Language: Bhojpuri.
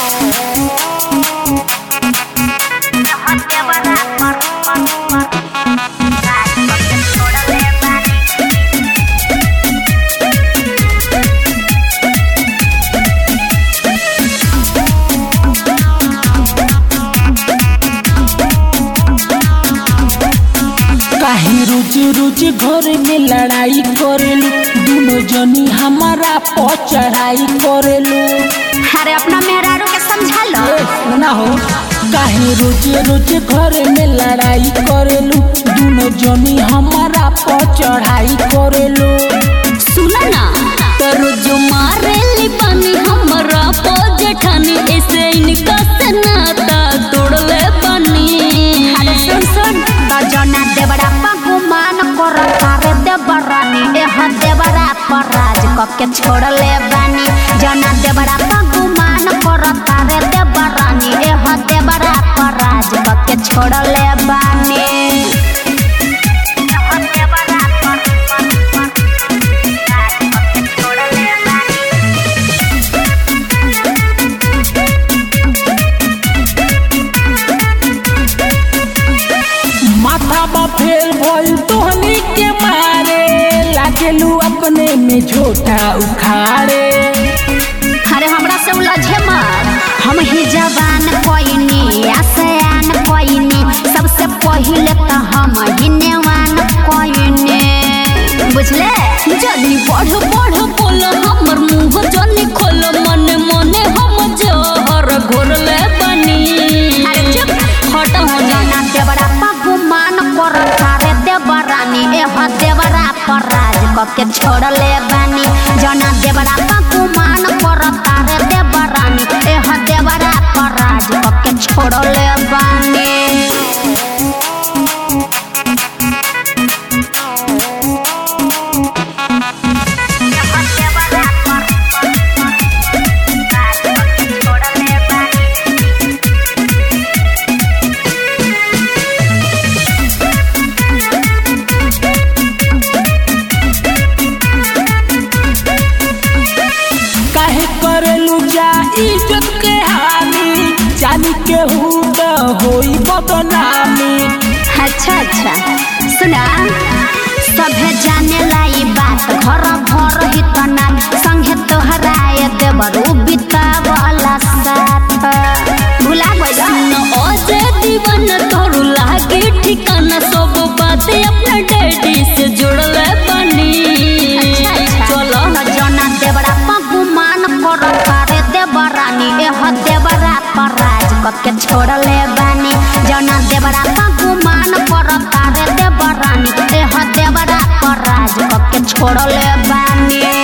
काहे रोज रोज घर में लड़ाई करेलू दोनों जनी हमारा पर चढ़ाई करेलू अरे अपना मेहरारू के समझा लो ए, ना हो काहे रोज रोज घर में लड़ाई करेलू दोनों जनी हमारा पर चढ़ाई करेलू सुना ना करो जो मारे लिबानी हमरा पो जेठानी ऐसे इनका से नाता तोड़ले बानी अरे सुन सुन तो जना देवरा पगुमान कर तारे देवरानी एह देवरा पर राज कके छोड़ले बानी जना देवरा पगुमान कर तारे देवरानी एह देवरा पर राज कके छोड़ले बानी एह देवरा पर राज कके छोड़ले बानी माथा बा फेल भइल तोहनी के मारे लागेलू अपने में झोटा उखाड़े अरे हमरा से उलझे मत हम ही जवान कोइनी आसयान कोइनी सबसे पहिले तो हम ही नेवान कोइनी बुझले जनी बढ़ बढ़ बोल हमर मुंह जनी खोल मन मने हम जहर घोरले बानी अरे चुप हट हो जा जना देवरा पगुमान कर तारे देवरानी एह देवरा पर राज कके छोड़ले बानी जना देवरा पगुमान कर तारे देवरानी एह देवरा पर राज कके छोड़ले बानी काहे करेलू जा इज्जत के हानि जानी के हूँ तो होई बदनामी अच्छा अच्छा सुना सभे जाने लाई बात घर भर ही तना संगे तोहराए देवरू बितावला साथ भुला गइल न ओजे दीवान तोरू लागे ठिकाना सब बात अपना डैडी से जोड़ले बानी चलो जना देवरा पगुमान कर तारे देवरानी एह देवरा पर राज कके छोड़ले बानी जना देवरा पगुमान कर तारे देवरानी एह देवरा पर राज कके छोड़ले बानी